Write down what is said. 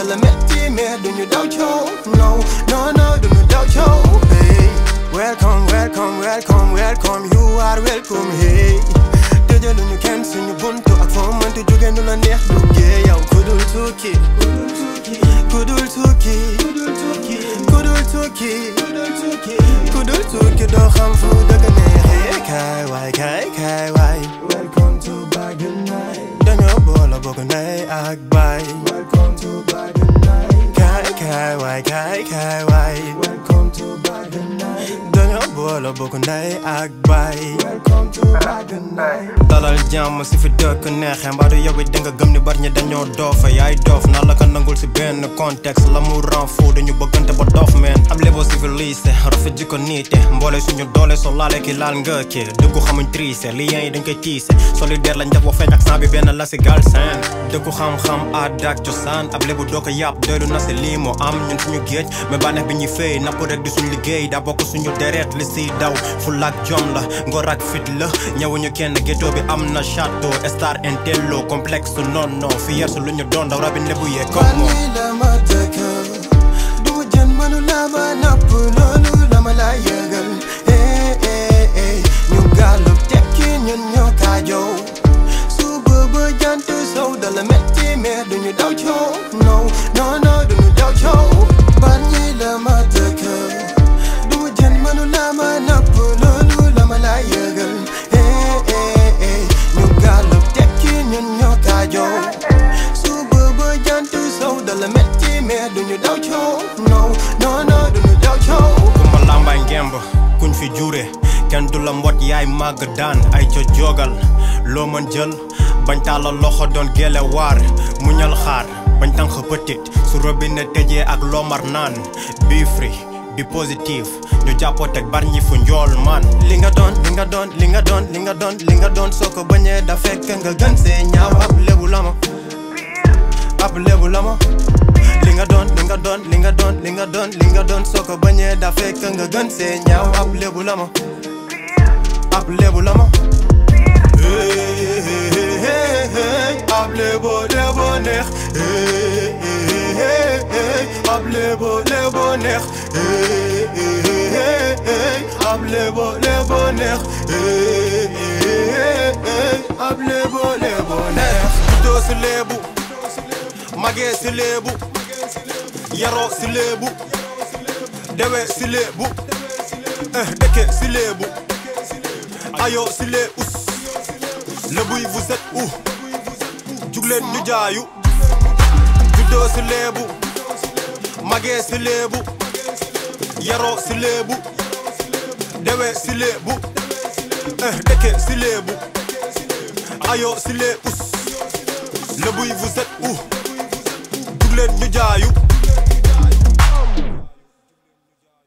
dala metti mais duñu daw coow no no no duñu daw coow hey welcome welcome welcome welcome you are welcome hey tëjaluñu kenn suñu buntu ak foo mënti jóge nu la neex duggee yow kudul tukki kudul tukki kudul tukki kudul tukki doo xam fu dëgg neexee kaay waay kaay kaay waay welcome to Bagdad night dañoo boole bokk ndey ak baay welcome to Bagdad night kaay kaay waay kaay kaay waay welcome to Bagdad night dañoo boole bokk ndey ak baay welcome to Bagdad night dalal jàmm si fi dëkk neexee mbaa du yow it danga gëm ni bari ñi dañoo doofa yaay doof naa la ko nangul si benn contexte la mu ran fou dañu bëggante ba doof meen ab lebo civilisé rafet ji ko niite mboole suñu doole soo laale ki laal nga ki dëggu xamuñ triise liens yi dañ koy tiise solidaire lañ def wa feeñ ak sang bi benn la si gal seen dëggu xam-xam aada ak cosaan ab lebu doo ko yàpp doylu na si lii moo am ñun suñu géej mais bànneex bi ñuy fay napp rek di suñu liggéey daa bokk suñu deret li siy daw fulla ak jom la ngor ak fit la ñëwuñu kenn ghetto bi am na château star intello complexe non non fi yer su lu ñu doon daw rabin lebu yee comme moom la ma dëkk du jën mënu la ma napp loolu la ma la yëgal eh eh eh ñu gàllub tekki ñun ñoo kaajoo suba ba jant sow dala metti mais duñu daw coow no no no duñu daw coow ban ñi la ma dëkk du jën mënu la ma napp loolu la ma la yëgal eh eh eh ñu gàllub tekki ñun ñoo kaajoo suba ba jant sow dala metti mais duñu daw coow no no no duñu daw coow kumba lambay ngemb kuñ fi jure kenn du la mbot yaay màgg daan ay co jogal loo mën jël bañ tàlla loxo doon gele waar muñal xaar bañ tànk petit su robinet tëjee ak loomar naan be free be positive ñu jàppoo teg bar ñi fu njool man li nga doon li nga doon li nga doon li nga doon li nga doon soo ko bañee da fekk nga gën see ñaaw ab lébu la ma ab lébu la ma li nga doon li nga doon li nga doon li nga doon li nga doon soo ko bañee da fekk nga gën see ñaaw ab lébu la ma ab lébu la ma hey hey hey hey ab lébu lébu neex hey hey hey ab lébu lébu neex hey hey hey ab lébu lébu neex hey hey hey ab lébu lébu neex juddoo si lébu magee si lébu yaroo si lébu dewee si lébu eh dëkke si lébu ayoo si lee us lébu yi vous êtes où jugleen ñu jaayu juddoo si lébu magee si lébu yaroo si lébu dewee si lébu eh dëkke si lébu ayoo si lee us lébu yi vous êtes où jugleen ñu jaayu